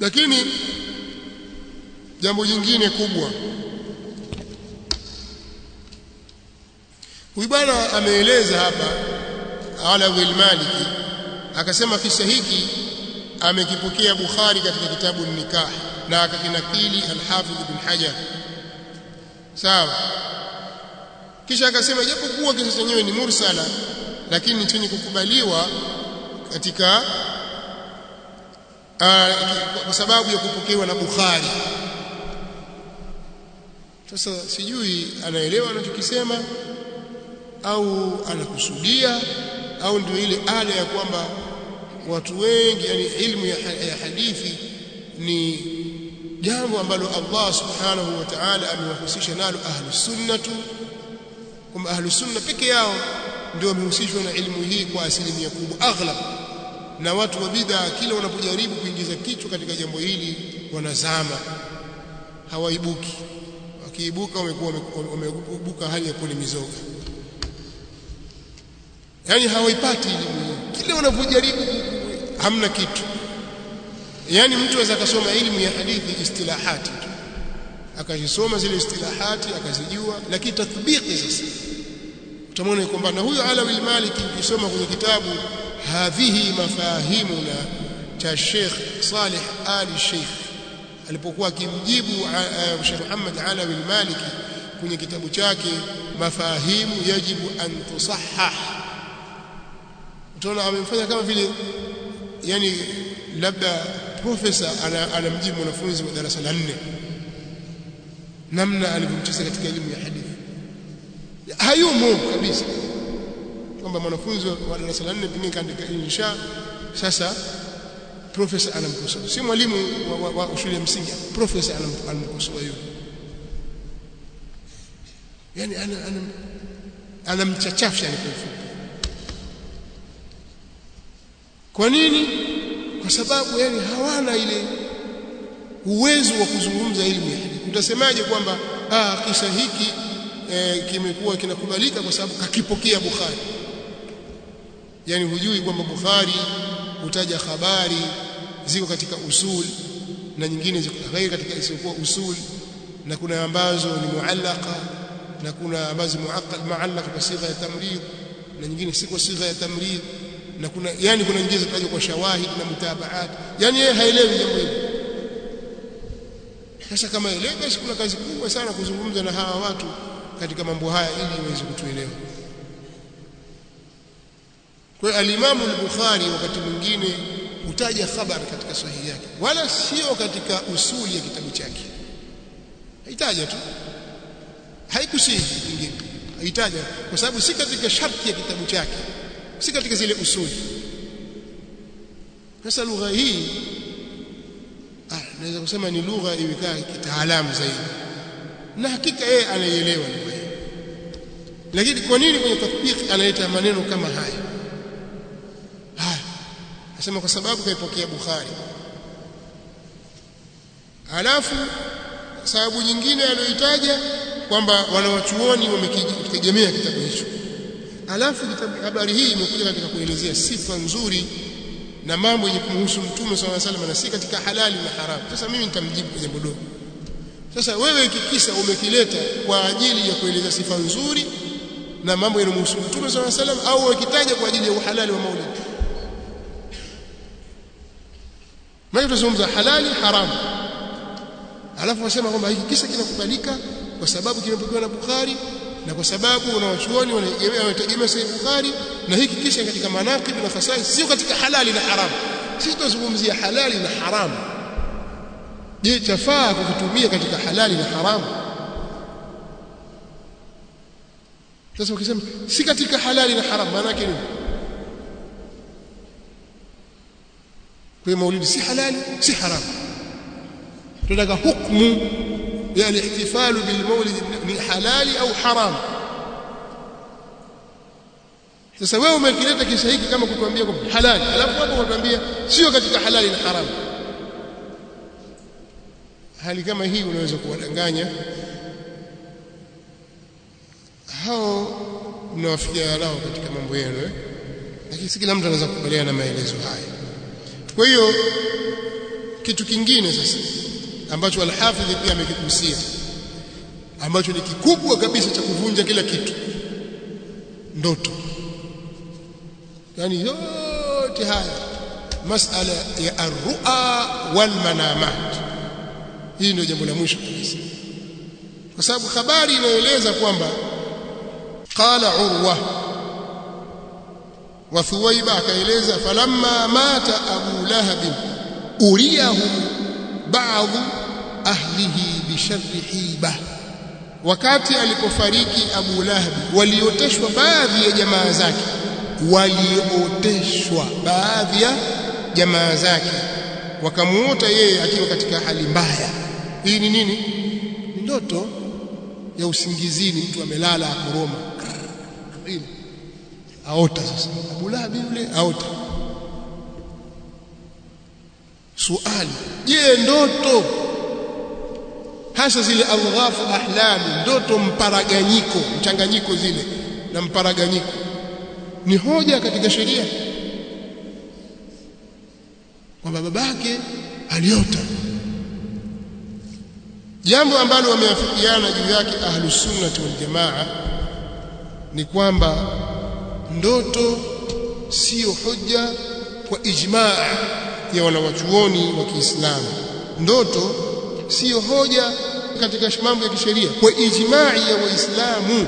lakini jambo jingine kubwa huyu bwana ameeleza hapa Alawi al-Maliki akasema kisa hiki amekipokea Bukhari katika kitabu Nikah na akakinakili Al-Hafidh Ibn Hajar sawa kisha akasema japokuwa kisa chenyewe ni mursala lakini ni chenye kukubaliwa katika kwa sababu ya kupokewa na Bukhari sasa sijui anaelewa anachokisema au anakusudia au ndio ile ada ya kwamba watu wengi yani ilmu ya, ya hadithi ni jambo ambalo Allah subhanahu wa ta'ala amewahusisha nalo ahlus sunnatu kwamba ahlus sunna peke yao ndio wamehusishwa na ilmu hii kwa asilimia kubwa aghlab na watu wa bid'a kila wanapojaribu kuingiza kichwa katika jambo hili wanazama hawaibuki wakiibuka wamekuwa wameibuka hali ya kule mizoga yani hawaipati elimu kile wanapojaribu hamna kitu yani mtu aweza akasoma elimu ya hadithi istilahati tu akazisoma zile istilahati akazijua lakini tathbiki sasa utamwona kwamba na huyo Alawi al-Maliki ukisoma kwenye kitabu hadhihi mafahimuna cha Sheikh Saleh Ali Sheikh alipokuwa akimjibu Sheikh Muhammad Alawi al-Maliki kwenye kitabu chake mafahimu yajibu an tusahhah utaona amemfanya kama vile yani labda profesa anamjibu mwanafunzi wa darasa la 4 namna alivyomcheza katika elimu ya hadithi hayumo kabisa kwamba mwanafunzi wa darasa la 4 pengine kaandika insha sasa profesa anamkosoa si mwalimu wa, wa, wa shule ya msingi profesa anamkosoa yule yani anamchachafsha ni kwa kwa nini kwa sababu yani hawana ile uwezo wa kuzungumza elimu ya hadithi utasemaje kwamba ah kisa hiki e, kimekuwa kinakubalika kwa sababu kakipokea Bukhari yani hujui kwamba Bukhari hutaja habari ziko katika usul na nyingine ziko ghairi katika isiyokuwa usul na kuna ambazo ni muallaka na kuna ambazo muaqqal muallaka kwa sigha ya tamrid na nyingine si kwa sigha ya tamrid na kuna yani kuna nyingine zitatajwa kwa shawahid na mutabaat yani yeye haelewi jambo hili sasa kama elewa basi kuna kazi kubwa sana kuzungumza na hawa watu katika mambo haya ili iweze kutuelewa kwa hiyo al-Imam al-Bukhari wakati mwingine hutaja habari katika sahihi yake wala sio katika usuli ya kitabu chake haitaja tu haikusihi nyingine haitaja kwa sababu si katika sharti ya kitabu chake si katika zile usuli sasa lugha hii ah naweza kusema ni lugha imekaa kitaalamu zaidi na hakika yeye anaielewa lugha hii lakini kwa nini kwenye tatbiki analeta maneno kama haya haya nasema kwa sababu kaipokea Bukhari alafu sababu nyingine aliyoitaja kwamba wanawachuoni wamekitegemea kitabu hicho alafu kitabu habari hii imekuja katika kuelezea sifa nzuri na mambo yenye kumhusu mtume swalla salam na si katika halali na haramu sasa mimi nitamjibu kwa jambo dogo sasa wewe kikisa umekileta kwa ajili ya kueleza sifa nzuri na mambo yanayomhusu mtume swalla salam au ukitaja kwa ajili ya uhalali wa maulid Mimi tunazungumza halali haramu alafu wasema kwamba hiki kisa kinakubalika kwa sababu kimepokewa na Bukhari na kwa sababu wanawachuoni wanategemea Sahih Bukhari na hiki kisa katika manaqib na khasais sio katika halali na haramu sisi tunazungumzia halali na haramu je chafaa kukitumia katika halali na haramu sasa ukisema si katika halali na haramu maana yake nini kwa maulidi si halali si haramu tunataka hukumu ya al-ihtifalu bil maulid ni halali au haram sasa wewe umekileta kisa hiki kama kutuambia kwamba halali alafu hapo unatuambia sio katika halali na haram hali kama hii unaweza kuwadanganya hao mnawafikia nao katika mambo yenu eh? lakini si kila mtu anaweza kukubaliana na maelezo haya kwa hiyo kitu kingine sasa ambacho al-Hafidh pia amekigusia ambacho ni kikubwa kabisa cha kuvunja kila kitu ndoto yani yote haya masala ya arru'a wal manamat hii ndio jambo la mwisho kabisa kwa sababu habari inaeleza kwamba qala urwa wa thuwaiba akaeleza falamma mata abu lahab uriyahu ba'd ahlihi bi sharri hiba wakati alipofariki abu lahab walioteshwa baadhi ya jamaa zake walioteshwa baadhi ya jamaa zake wakamuota yeye akiwa katika hali mbaya hii ni nini ni ndoto ya usingizini mtu amelala akoroma ile aota sasa Abu Lahab yule aota suali je ndoto hasa zile alghafu ahlami ndoto mparaganyiko mchanganyiko zile na mparaganyiko ni hoja katika sheria kwamba babake aliota jambo ambalo wameafikiana juu yake ahlus sunnah wal jamaa ni kwamba ndoto sio hoja kwa ijmaa ya wanawachuoni wa Kiislamu ndoto sio hoja katika mambo ya kisheria kwa ijmaa ya waislamu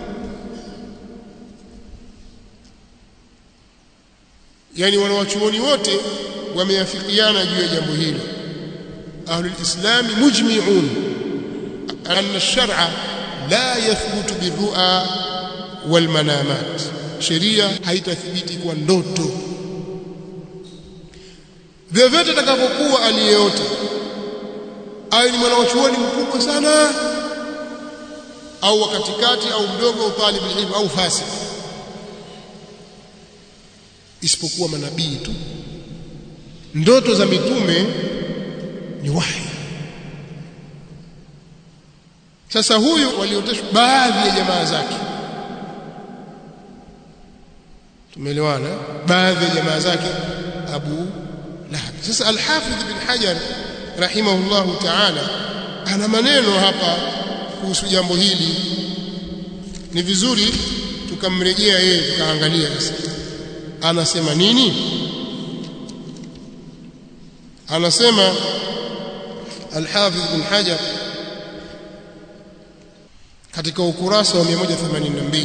yani wanawachuoni wote wameafikiana juu ya jambo hilo ahlul islam mujmi'un anna ash-shar'a la yathbutu birru'a wal manamat sheria haitathibiti kwa ndoto vyovyote atakapokuwa aliyeota awe ni mwanachuoni mkubwa sana au katikati au mdogo au talib ilmu au fasik isipokuwa manabii tu ndoto za mitume ni wahi sasa huyu walioteshwa baadhi ya jamaa zake tumeelewana baadhi ya jamaa zake Abu Lahab sasa al-Hafidh bin Hajar rahimahullahu ta'ala ana maneno hapa kuhusu jambo hili ni vizuri tukamrejea yeye tukaangalia sasa anasema nini anasema al-Hafidh bin Hajar katika ukurasa wa 182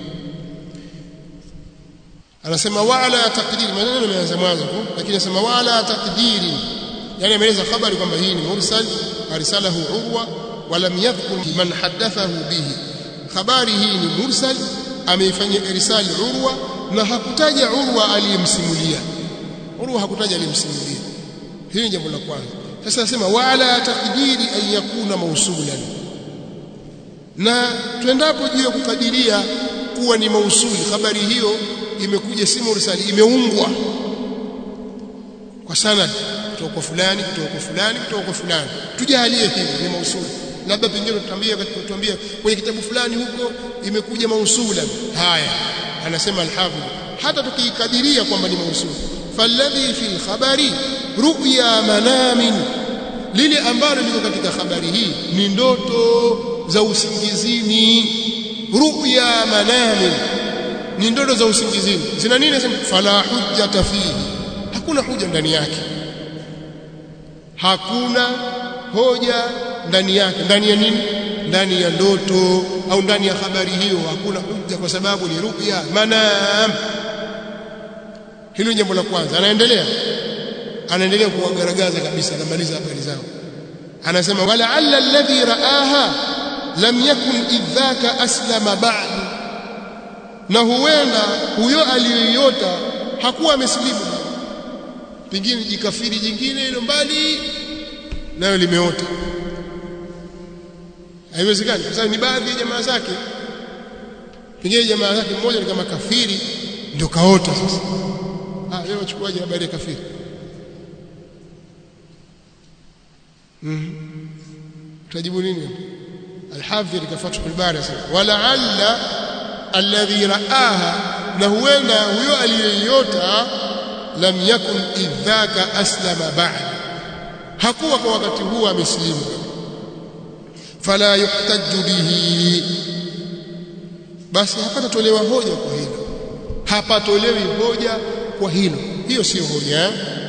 anasema wala taqdiri maneno yameanza mwanzo lakini anasema wala taqdiri yani ameeleza habari kwamba hii ni mursal arsalahu urwa walam yadhkur man hadathahu bihi habari hii ni mursal ameifanyia irsal urwa na hakutaja urwa aliyemsimulia urwa hakutaja aliyemsimulia hili jambo la kwanza sasa anasema wala taqdiri an yakuna mausulan na tuendapo juu ya kukadiria kuwa ni mausuli habari hiyo imekuja si mursali imeungwa kwa sanad kutoka kwa fulani kutoka kwa fulani kutoka kwa fulani tujalie hivi ni mausuli labda pengine tutambia tuambia kwenye kitabu fulani huko imekuja mausula haya anasema al-hafidh hata tukiikadiria kwamba ni mausuli falladhi fil khabari ru'ya manamin lile ambalo liko katika habari hii ni ndoto za usingizini ru'ya manamin ni ndoto za usingizini zina nini sema fala hujjata fihi hakuna hoja ndani yake hakuna hoja ndani yake ndani ya nini ndani ya ndoto au ndani ya habari hiyo hakuna hoja kwa sababu ni ru'ya manam hilo jambo la kwanza anaendelea anaendelea kuwagaragaza kabisa anamaliza habari zao anasema wala alla alladhi raaha lam yakun idhaka aslama ba'du na huenda huyo aliyoiota hakuwa amesilimu pengine jikafiri jingine ile mbali nayo limeota haiwezekani kwa sababu ni baadhi ya jamaa zake pengine jamaa zake mmoja ni kama kafiri ndio kaota sasa ah leo wachukuaje habari ya kafiri mhm tajibu nini الحافظ كفتح الباري ولعل الذي رآها na huenda huyo aliyeiota lam yakun idhaka aslama ba'd hakuwa kwa wakati huo amesilimu fala yuhtaju bihi basi hapatatolewa hoja kwa hilo hapatolewi hoja kwa hilo hiyo sio hoja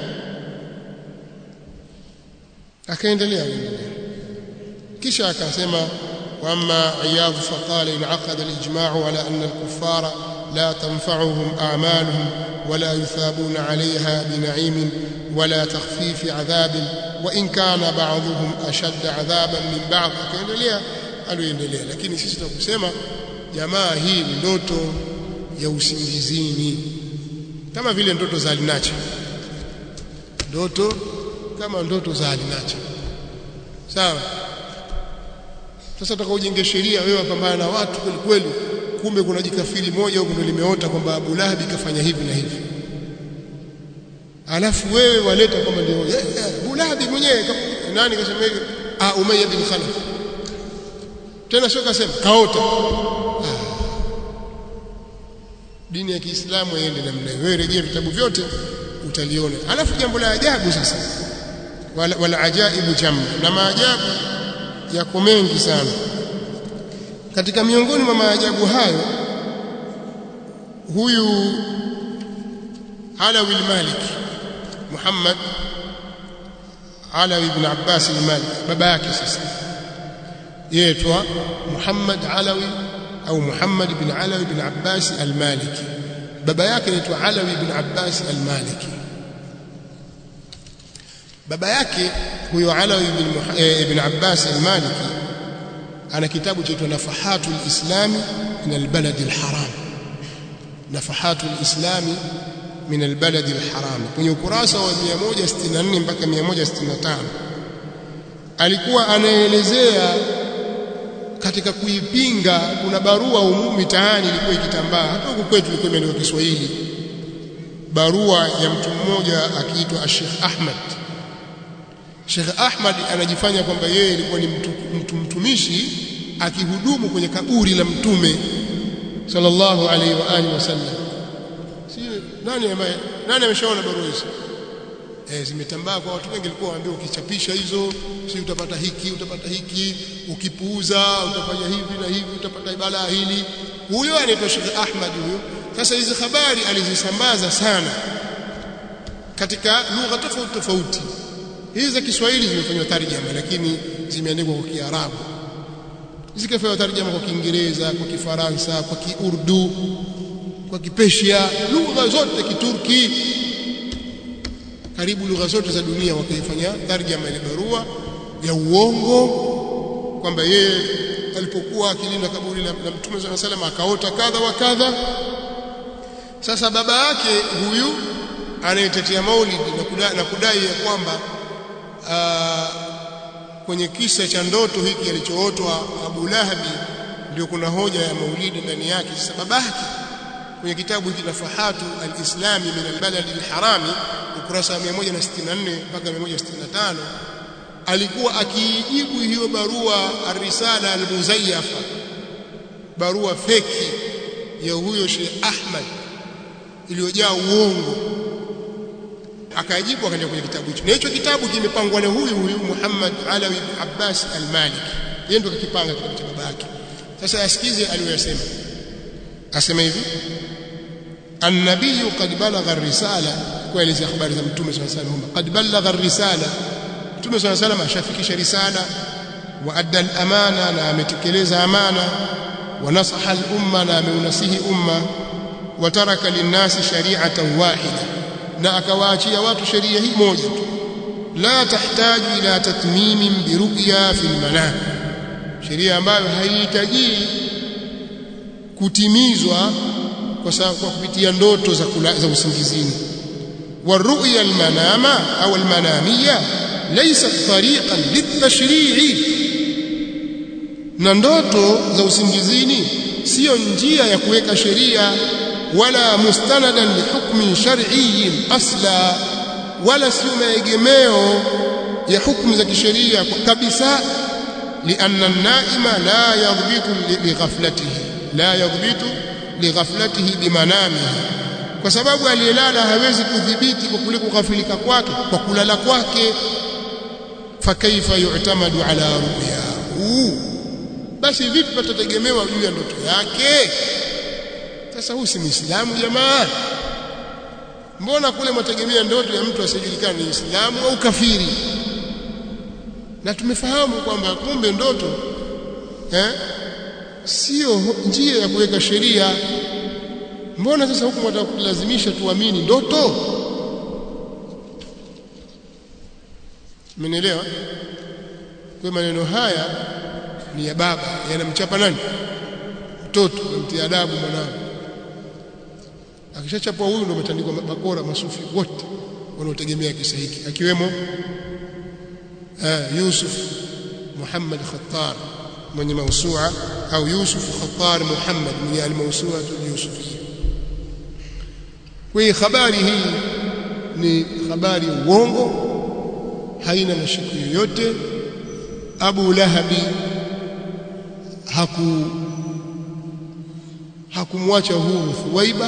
akaendelea kisha akasema واما عياض فقال انعقد الاجماع على ان الكفار لا تنفعهم اعمالهم ولا يثابون عليها بنعيم ولا تخفيف عذاب وان كان بعضهم اشد عذابا من بعض akaendelea aliendelea lakini sisi tunakusema jamaa hii ni ndoto ya usingizini kama vile ndoto za alinacha ndoto kama ndoto za alinacha sawa sasa utaka ujenge sheria wewe wapambana na watu kweli kweli kumbe kuna jikafiri moja huko ndio limeota kwamba Abu Lahab kafanya hivi na hivi alafu wewe waleta kwamba ndio Abu Lahab mwenyewe nani kasema hivi ah Umayya bin Khalaf tena sio kasema kaota ah. dini ya Kiislamu iende namna hiyo wewe rejea vitabu vyote utaliona alafu jambo la ajabu sasa wala, wala ajaibu jamu na maajabu yako mengi sana katika miongoni mwa maajabu hayo huyu Alawi al-Maliki Muhammad Alawi ibn Abbas al-Maliki baba yake sasa yeitwa Muhammad Alawi au Muhammad ibn Alawi ibn Abbas al-Maliki baba yake anaitwa Alawi ibn Abbas al-Maliki baba yake huyo Alawi ibn, e, ibn Abbas al-Maliki ana kitabu chaitwa Nafahatul Islami min al-Balad al-Haram Nafahatul Islami min al-Balad al-Haram kwenye ukurasa wa 164 mpaka 165 alikuwa anaelezea katika kuipinga kuna barua umu mitaani ilikuwa ikitambaa hata huku kwetu ilikuwa imeandikwa Kiswahili barua ya mtu mmoja akiitwa Sheikh Ahmad Sheikh Ahmad anajifanya kwamba yeye alikuwa ni mtu, mtu mtumishi akihudumu kwenye kaburi la mtume sallallahu alaihi wa alihi wasallam si nani ambaye nani ameshaona barua hizo eh zimetambaa kwa watu wengi walikuwa waambiwa ukichapisha hizo si utapata hiki utapata hiki ukipuuza utafanya hivi na hivi utapata balaa hili huyo anaitwa Sheikh Ahmad huyo sasa hizi habari alizisambaza sana katika lugha tofauti tofauti hizi za Kiswahili zimefanywa tarjama lakini zimeandikwa kwa Kiarabu zikafanywa tarjama kwa Kiingereza kwa Kifaransa kwa Kiurdu kwa Kipersia lugha zote Kiturki karibu lugha zote za dunia wakaifanya tarjama ile barua ya uongo kwamba yeye alipokuwa akilinda kaburi la, la Mtume صلى الله عليه akaota kadha wa kadha sasa baba yake huyu anayetetea maulidi na kudai, na kudai ya kwamba aa, kwenye kisa cha ndoto hiki alichootwa Abu Lahabi ndio kuna hoja ya maulidi ndani yake sasa babake kwenye kitabu hiki Nafahatu al-Islami min al-Balad al-Harami ukurasa wa 164 mpaka 165 alikuwa akiijibu hiyo barua ar-risala al-muzayyafa barua feki ya huyo Sheikh Ahmad iliyojaa uongo akajibu akaenda kwenye kitabu hicho na hicho kitabu kimepangwa na huyu huyu Muhammad Alawi Abbas al-Maliki yeye ndo kakipanga kitabu cha baba yake sasa asikize aliyosema asema hivi النبي قد بلغ الرسالة kueleza habari za mtume صلى الله عليه وسلم قد بلغ الرسالة mtume صلى الله عليه وسلم ashafikisha risala wa adda al-amana na ametekeleza amana wa nasaha al-umma na ameunasihi umma wa taraka lin-nasi shari'atan wahida na akawaachia watu sheria hii moja tu la tahitaji ila tatmimin biruqya fil manam sheria ambayo haihitaji kutimizwa kwa sababu kwa kupitia ndoto za kula, za usingizini والرؤيا المنامة أو المنامية ليست طريقا للتشريع na ndoto za usingizini sio njia ya kuweka sheria wala mustanadan lihukmin shar'iyyin asla wala sio maegemeo ya hukumu za kisheria kabisa lianna an-naima la yadhbitu lighaflatihi la yadhbitu lighaflatihi bimanamihi kwa sababu aliyelala hawezi kudhibiti kwa kule kughafilika kwake kwa kulala kwake fakaifa yu'tamadu ala ru'yahu basi vipi patategemewa juu ya ndoto yake sasa huyu si muislamu jamaa mbona kule mwategemea ndoto ya mtu asiyejulikana ni Uislamu au kafiri na tumefahamu kwamba kumbe ndoto eh sio njia ya kuweka sheria mbona sasa huku mwataka kulazimisha tuamini ndoto Mmenielewa? Kwa maneno haya ni ya baba, yanamchapa nani? Mtoto, namtia adabu mwanangu. Akishachapwa huyu ndio umetandikwa bakora masufi wote wanaotegemea kisa hiki akiwemo uh, Yusuf Muhammad Khattar mwenye mausua au Yusuf Khattar Muhammad mwenye al-mausua Yusufiyya. Kwa hiyo habari hii ni habari uongo haina mashiko yoyote Abu Lahabi haku hakumwacha huru Thuwaiba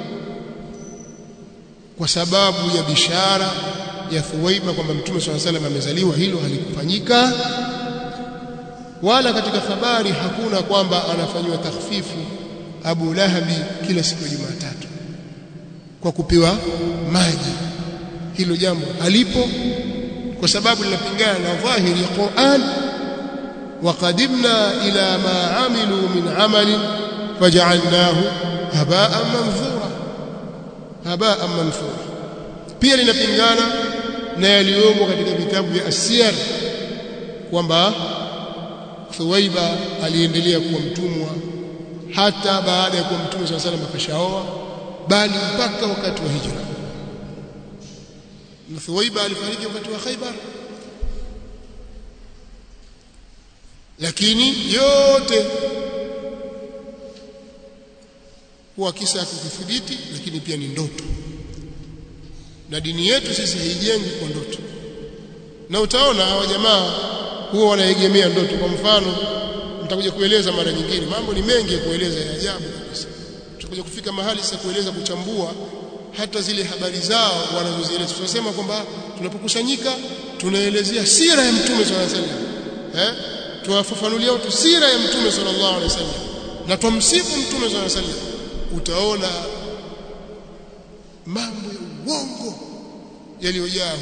kwa sababu ya bishara ya Thuwaiba kwamba Mtume swalla salam amezaliwa hilo halikufanyika wala katika habari hakuna kwamba anafanywa takhfifu Abu Lahabi kila siku ya Jumatatu kwa kupewa maji hilo jambo halipo kwa sababu linapingana na dhahiri ya Qur'an وقدمنا إلى ما عملوا من عمل فجعلناه هباء منثورا هباء منثورا pia linapingana na yaliyomo katika vitabu vya asiyar kwamba Thuwaiba aliendelea kuwa mtumwa hata baada ya kuwa mtume swalla salam akashaoa bali mpaka wakati wa hijra na Thuwaiba alifariki wakati wa Khaibar lakini yote huwa kisa ya kukithibiti lakini pia ni ndoto na dini yetu sisi haijengi kwa ndoto na utaona hawa jamaa huwa wanaegemea ndoto kwa mfano nitakuja kueleza mara nyingine mambo ni mengi ya kueleza ya ajabu kabisa tutakuja kufika mahali sasa kueleza kuchambua hata zile habari zao wanazozieleza tunasema kwamba tunapokusanyika tunaelezea sira ya mtume sallallahu alaihi wasallam eh tuwafafanulia watu sira ya mtume sallallahu alaihi wasallam na tumsifu mtume sallallahu alaihi wasallam utaona mambo ya uongo yaliyojaa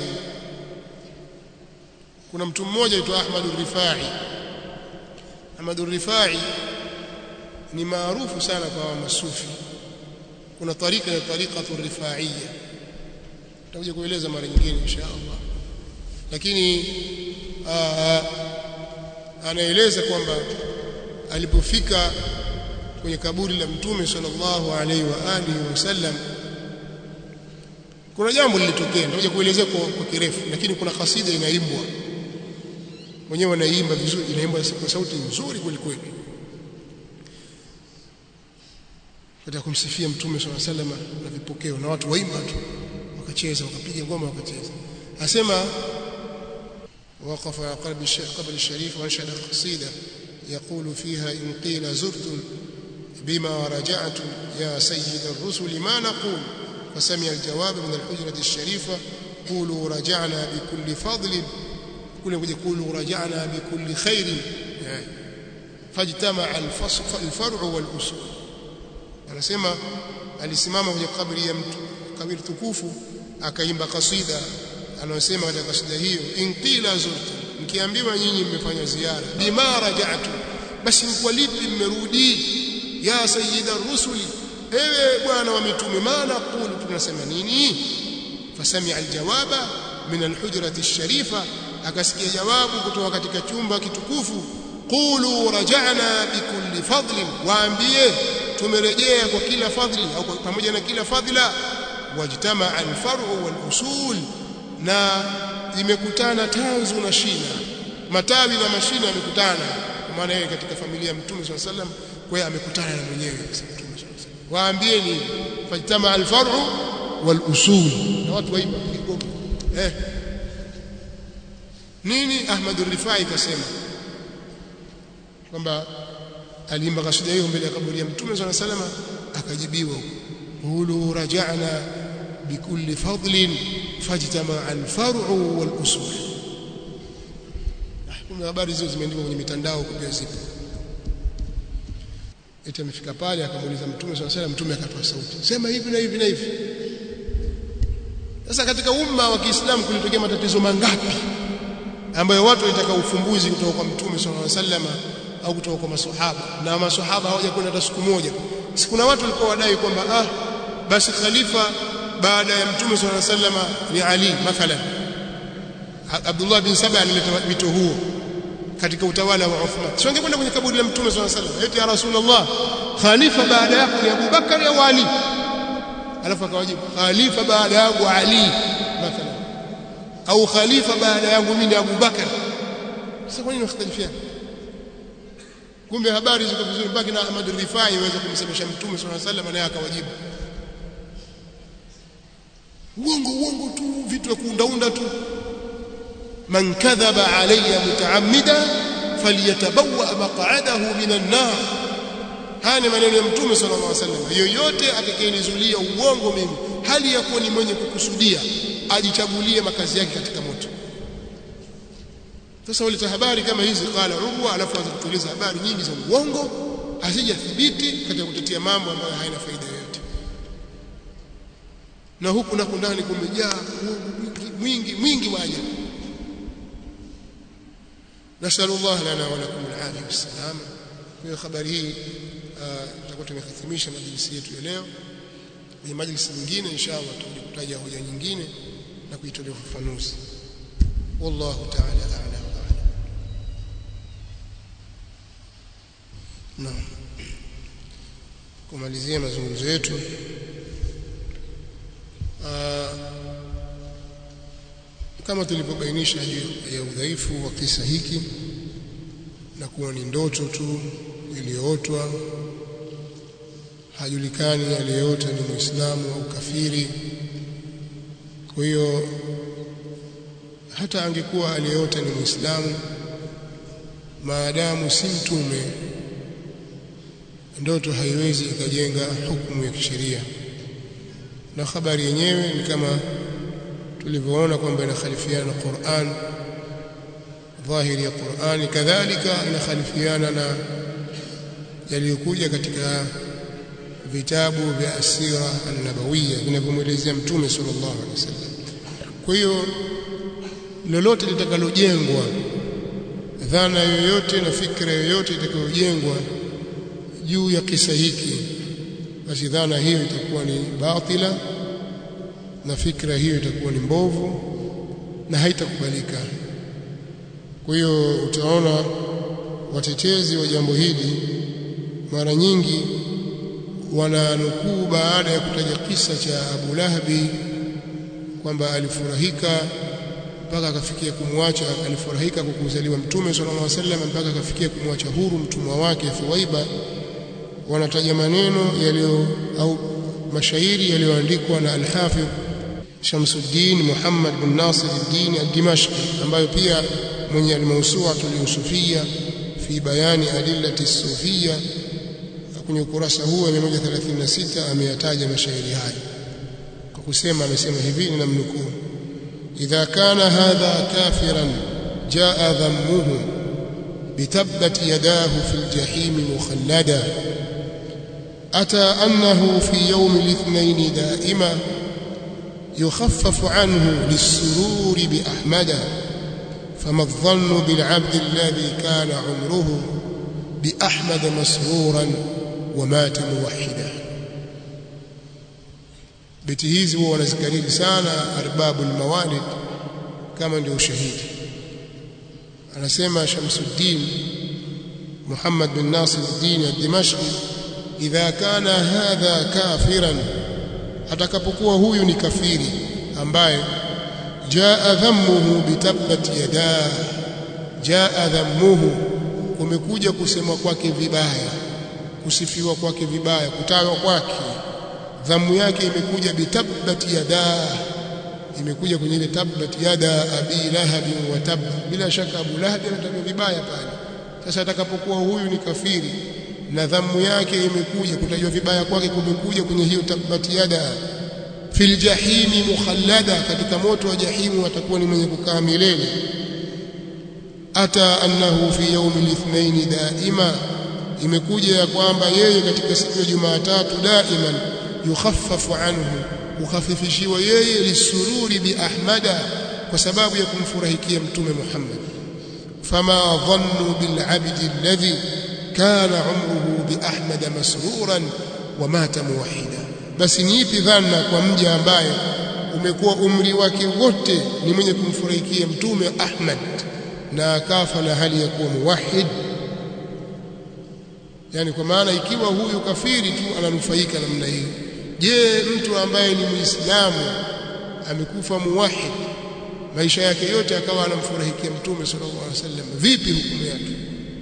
kuna mtu mmoja aitwa Ahmad al-Rifai Ahmad al-Rifai ni maarufu sana kwa masufi kuna tarika ya tariqatu rifaiyya tutakuja kueleza mara nyingine insha Allah lakini aa, anaeleza kwamba alipofika kwenye kaburi la mtume sallallahu alaihi wa alihi wasallam kuna jambo lilitokea nitakuja kuelezea kwa, kwa kirefu lakini kuna kasida inaimbwa wenyewe wanaimba vizuri inaimbwa kwa sauti nzuri kweli kweli katika kumsifia mtume swalla salama na vipokeo na watu waimba tu wakacheza wakapiga ngoma wakacheza asema وقف على قلب قبل الشريف وانشد قصيده يقول فيها ان قيل زرت بما رجعت يا سيد الرسل ما نقول فسمع الجواب من الحجره الشريفه قولوا رجعنا بكل فضل قولوا رجعنا بكل خير يعني فاجتمع الفرع والاصول anasema alisimama kwenye kabri ya mtu kabri tukufu akaimba kasida anasema katika kasida hiyo inqila zurtu mkiambiwa nyinyi mmefanya ziara bima raja'tu basi kwa lipi mmerudi ya sayyida rusuli ewe bwana wa mitume maana qulu tunasema nini fasami'a aljawaba min alhujrati alsharifa akasikia jawabu kutoka katika chumba kitukufu qulu raja'na bikulli fadlin waambie tumerejea kwa kila fadhili au pamoja na kila fadhila wajtama alfar'u wal usul na imekutana tanzu na shina matawi na mashina yamekutana kwa maana yeye katika familia ya mtume swalla sallam kwa hiyo amekutana na mwenyewe mtume swalla waambieni fajtama alfar'u wal usul na watu waiba kigoma eh nini Ahmad Rifai kasema kwamba aliimba kasida hiyo mbele ya kaburi ya mtume swalla salama akajibiwa qulu raja'na bikulli fadlin fajtama al-far'u wal usul kuna habari hizo zimeandikwa kwenye mitandao pia zipo eti amefika pale akamuuliza mtume swalla salam mtume akatoa sauti sema hivi na hivi na hivi sasa katika umma wa Kiislamu kulitokea matatizo mangapi ambayo watu walitaka ufumbuzi kutoka kwa mtume sallallahu alaihi wasallam au kutoka kwa maswahaba na maswahaba hawajakwenda hata siku moja si kuna watu walikuwa wadai kwamba ah basi khalifa baada ya mtume sallallahu alaihi wasallam ni Ali mathalan Abdullah bin Saba alileta wito huo katika utawala wa Uthman sio angekwenda kwenye kaburi la mtume sallallahu alaihi wasallam eti ya rasulullah khalifa baada yako ni Abu Bakar au Ali alafu akawajibu khalifa baada yangu Ali mathalan au khalifa baada yangu mimi ni Abu Bakar sasa kwa nini wakhtalifiana kumbe habari ziko vizuri mpaka na Ahmad Rifai iweze kumsemesha mtume sallallahu alaihi wasallam naye akawajibu uongo uongo tu vitu vya kuundaunda tu man kadhaba alayya mutaammida falyatabawa maq'adahu minan nar haya ni maneno ya mtume sallallahu alaihi wasallam yoyote atakayenizulia uongo mimi hali ya kuwa ni mwenye kukusudia ajichagulie makazi yake katika moto sasa waleta habari kama hizi qala urwa alafu anza kutueleza habari nyingi za uongo hazijathibiti katika kutetea mambo ambayo haina faida yoyote na huku na ndani kumejaa mwingi mwingi wa ajabu nasallu Allah lana wa lakum al-afiyah was-salama kwa habari hii tutakuwa tumehitimisha majlisi yetu ya leo kwenye majlisi nyingine inshallah tutakuja kutaja hoja nyingine na kuitolea ufafanuzi wallahu ta'ala a'lam Naam. Kumalizia mazungumzo yetu kama tulivyobainisha juu ya udhaifu wa kisa hiki na kuwa ni ndoto tu iliyootwa hajulikani aliyeota ni muislamu au kafiri kwa hiyo hata angekuwa aliyeota ni muislamu maadamu si mtume ndoto haiwezi ikajenga hukumu ya kisheria na habari yenyewe ni kama tulivyoona kwamba inakhalifiana na Qur'an dhahiri ya Qur'ani kadhalika inakhalifiana na yaliyokuja katika vitabu vya asira an-nabawiyya vinavyomwelezea mtume sallallahu alaihi wasallam kwa hiyo lolote litakalojengwa dhana yoyote na fikra yoyote itakayojengwa juu ya kisa hiki basi dhana hiyo itakuwa ni batila na fikra hiyo itakuwa ni mbovu na haitakubalika kwa hiyo utaona watetezi wa jambo hili mara nyingi wananukuu baada ya kutaja kisa cha Abu Lahabi kwamba alifurahika mpaka akafikia kumwacha alifurahika kwa kuzaliwa mtume sallallahu alaihi wasallam mpaka akafikia kumwacha huru mtumwa wake Thuwaiba wanataja maneno yaliyo au mashairi yaliyoandikwa na al-Hafidh Shamsuddin Muhammad bin Nasir al-Din al-Dimashqi ambayo pia mwenye al-Mawsu'a al-Yusufiyya fi bayani adillati as-sufiyya kwenye ukurasa huu wa 136 ameyataja mashairi haya kwa kusema amesema hivi ninamnukuu idha kana hadha kafiran jaa dhammuhu بتبت يداه في الجحيم مخلدا أتى أنه في يوم الاثنين دائما يخفف عنه للسرور بأحمد فما الظن بالعبد الذي كان عمره بأحمد مسرورا ومات موحدا beti hizi huwa wanazikariri sana arbabu almawalid kama ndio ushahidi anasema Shamsuddin Muhammad bin Nasir al-Din al-Dimashqi idha kana hadha kafiran atakapokuwa huyu ni kafiri ambaye jaa dhammuhu bitabbat yadaa jaa dhammuhu kumekuja kusemwa kwake vibaya kusifiwa kwake vibaya kutajwa kwake dhamu yake imekuja bitabbat yadaa imekuja kwenye ile tabbat yada abi lahab wa tab bila shaka abu lahab anatajwa vibaya pale sasa atakapokuwa huyu ni kafiri na dhamu yake imekuja kutajwa vibaya kwake kumekuja kwenye hiyo tabbat yada fil jahimi mukhallada katika moto wa jahimu atakuwa ni mwenye kukaa milele ata annahu fi yawm al-ithnain daima imekuja ya kwamba yeye katika siku ya Jumatatu daiman yukhaffafu anhu ukhafifishiwa yeye lisururi bi ahmada kwa sababu ya kumfurahikia mtume Muhammad fama dhannu bil abdi alladhi kana umruhu bi ahmada masruran wa mata muwahida basi ni ipi dhana kwa mja ambaye umekuwa umri wake wote ni mwenye kumfurahikia mtume Ahmad na akafa na hali ya kuwa muwahid yani kwa maana ikiwa huyu kafiri tu ananufaika namna hiyo je mtu ambaye ni muislamu amekufa muwahid maisha yake yote akawa anamfurahikia mtume sallallahu alaihi wasallam vipi hukumu yake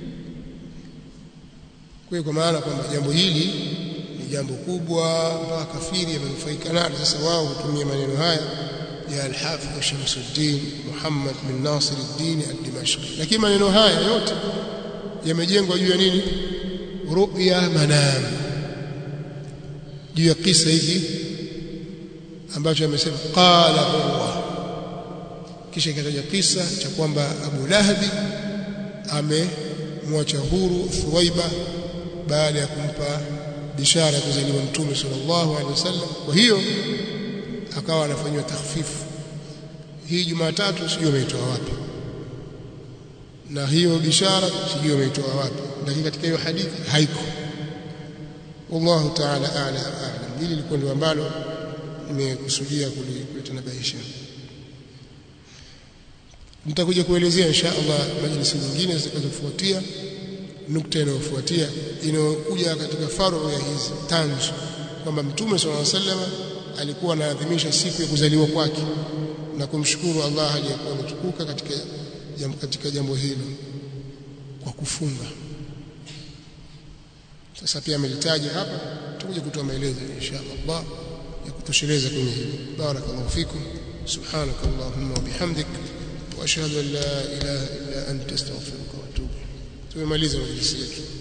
kwa kwa maana kwamba jambo hili ni jambo kubwa mpaka kafiri amenufaika nalo sasa wao hutumia maneno haya ya al-Hafidh Shamsuddin Muhammad bin Nasir ad-Din al-Dimashqi lakini maneno haya yote yamejengwa juu ya nini ru'ya manam juu ya kisa hiki ambacho amesema qala huwa kisha ikataja kisa cha kwamba Abu Lahabi amemwacha huru Thuwaiba baada ya kumpa bishara ya kuzaliwa mtume sallallahu alaihi wasallam kwa hiyo akawa anafanywa takhfifu hii Jumatatu sijui ameitoa wapi na hiyo bishara sijui ameitoa wapi lakini katika hiyo hadithi haiko wallahu ta'ala a'la a'lam hili lilikuwa ndio ambalo nimekusudia kulitanabaisha nitakuja kuelezea insha Allah majlisi nyingine zitakazofuatia nukta inayofuatia inayokuja katika faru ya hizi tanzu kwamba mtume sallallahu alaihi wasallam alikuwa anaadhimisha siku ya kuzaliwa kwake na kumshukuru Allah aliyekuwa ametukuka katika jambo, katika jambo hilo kwa kufunga sasa pia amelitaja hapa tutakuja kutoa maelezo insha Allah ya kutosheleza kwenye hili barakallahu fikum subhanak allahumma wa bihamdik wa ashhadu an la ilaha illa anta astaghfiruka wa atubu tumemaliza majlisi yetu